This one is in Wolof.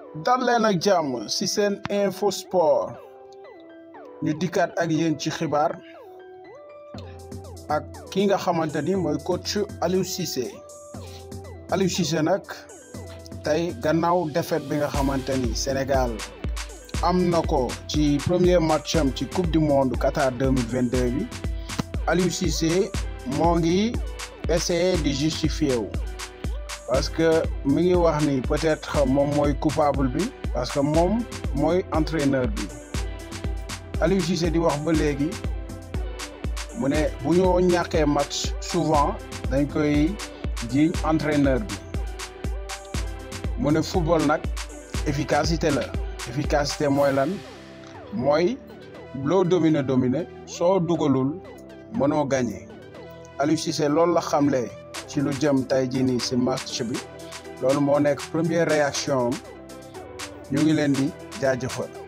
dal leen ak jàmm ci seen info sport ñu dikkaat ak yéen ci xibaar ak ki nga xamante ni mooy coach Aliou Cissé Aliou Cissé nag tey gannaaw défaite bi nga xamante ni Sénégal am na ko ci premier match am ci coupe du monde Qatar deux mille vingt deux bi Aliou Cissé moo ngi essayer di justifier wu parce que mi ngi wax ni peut-être moom mooy coupable bi parce que moom mooy entraîneur bi Aliou Cissé di wax ba léegi mu ne bu ñu ñàkkee match souvent dañ koy jiiñ entraîneur bi mu ne football nag efficacité la efficacité mooy lan mooy loo dominer dominer soo dugalul mënoo gagné Aliou Cissé loolu la xamle ci lu jëm tey jii nii si match bi loolu moo nekk première réaction am ñu ngi leen di jaajëfal.